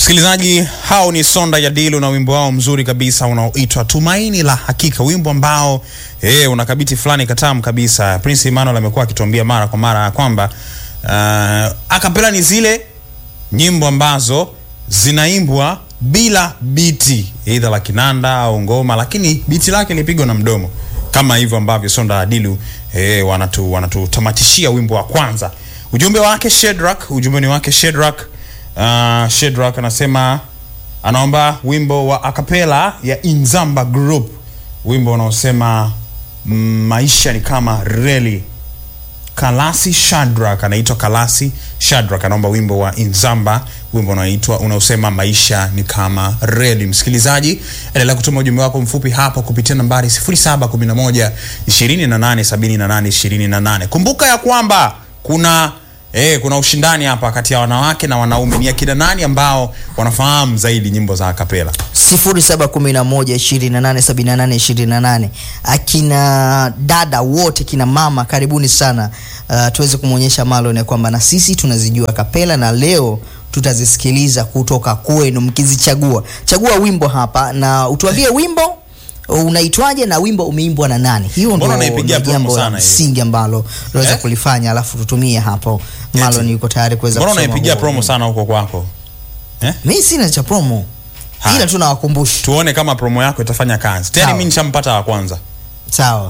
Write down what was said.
Msikilizaji, hao ni Sonda ya Dilu na wimbo wao mzuri kabisa unaoitwa Tumaini la Hakika, wimbo ambao eh, una kabiti fulani katamu kabisa. Prince Emmanuel amekuwa akituambia mara kwa mara ya kwamba uh, akapela ni zile nyimbo ambazo zinaimbwa bila biti aidha la kinanda au ngoma, lakini biti lake lipigwa na mdomo kama hivyo ambavyo Sonda ya Dilu eh, wanatu wanatutamatishia wimbo wa kwanza. Ujumbe wake Shedrack, ujumbe ni wake Shedrack. Uh, Shedrack anasema anaomba wimbo wa akapela ya Inzamba Group, wimbo unaosema mm, maisha ni kama reli. Kalasi Shadrack anaitwa Kalasi Shadrack anaomba wimbo wa Inzamba, wimbo unaoitwa unaosema maisha ni kama reli. Msikilizaji, endelea kutuma ujumbe wako mfupi hapa kupitia nambari 0711 28 78 28. Kumbuka ya kwamba kuna Eh, kuna ushindani hapa kati ya wanawake na wanaume. Ni akina nani ambao wanafahamu zaidi nyimbo za akapela? 0711287828 akina dada wote kina mama karibuni sana uh, tuweze kumwonyesha Marlon ya kwamba na sisi tunazijua kapela na leo tutazisikiliza kutoka kwenu mkizichagua chagua wimbo hapa na utuambie wimbo unaitwaje na wimbo umeimbwa na nani hiyo Mbona ndo unaipigia ndo promo jambo la sana hiyo? msingi ambalo tunaweza Eh? kulifanya alafu tutumie hapo Marlon yuko tayari kuweza Mbona kusoma unaipigia huo promo wimbo. sana huko kwako? Eh? mi sina cha promo Haya. ila tunawakumbusha Tuone kama promo yako itafanya kazi. Tena Sawa. mimi nishampata wa kwanza. sawa